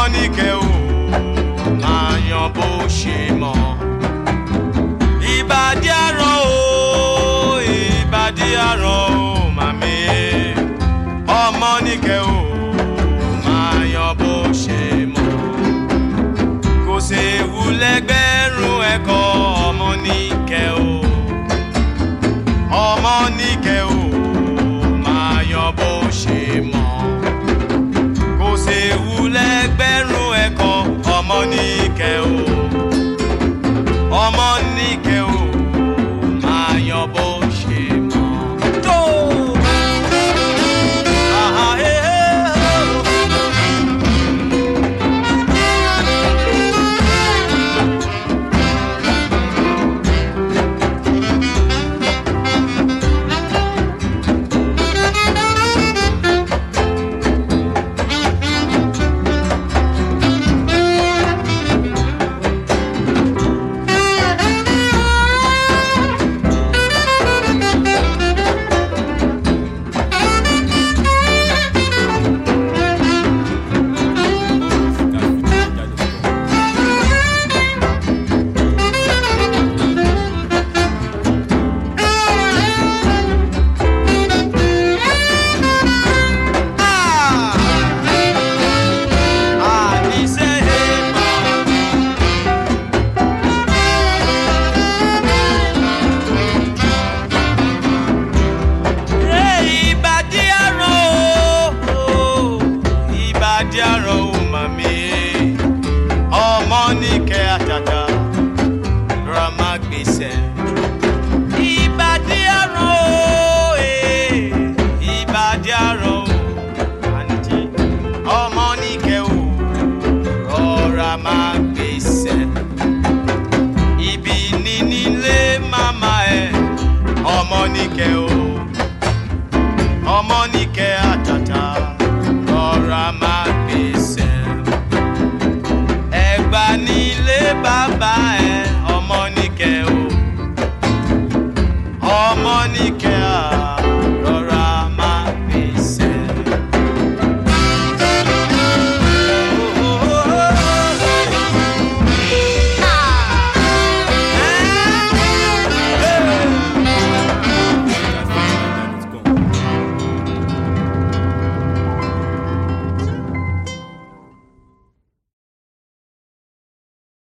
níkẹ́ o máa yan bó ṣe mọ̀. ìbàdí àrọ̀ o ìbàdí àrọ̀ o màmí ọmọ níkẹ́ o máa yan bó ṣe mọ̀. kò séwu lẹ́gbẹ̀rún ẹ̀kọ́ ọmọ níkẹ́ o ọmọ níkẹ́ o máa yan bó ṣe mọ̀ kò séwu lẹ́gbẹ̀rún ẹ̀kọ́ ọmọ níkẹ́ o ọmọ níkẹ́ o máa yan bó ṣe mọ̀. tó àhà ẹ̀ ẹ̀ o. Ìbàdí àrùn o, eh, ìbàdí àrùn o, àǹtí ọmọ níkẹ́ o rọra máa gbèsè. Ibi ní nílé màmá ẹ̀ ọmọ níkẹ́ o ọmọ níkẹ́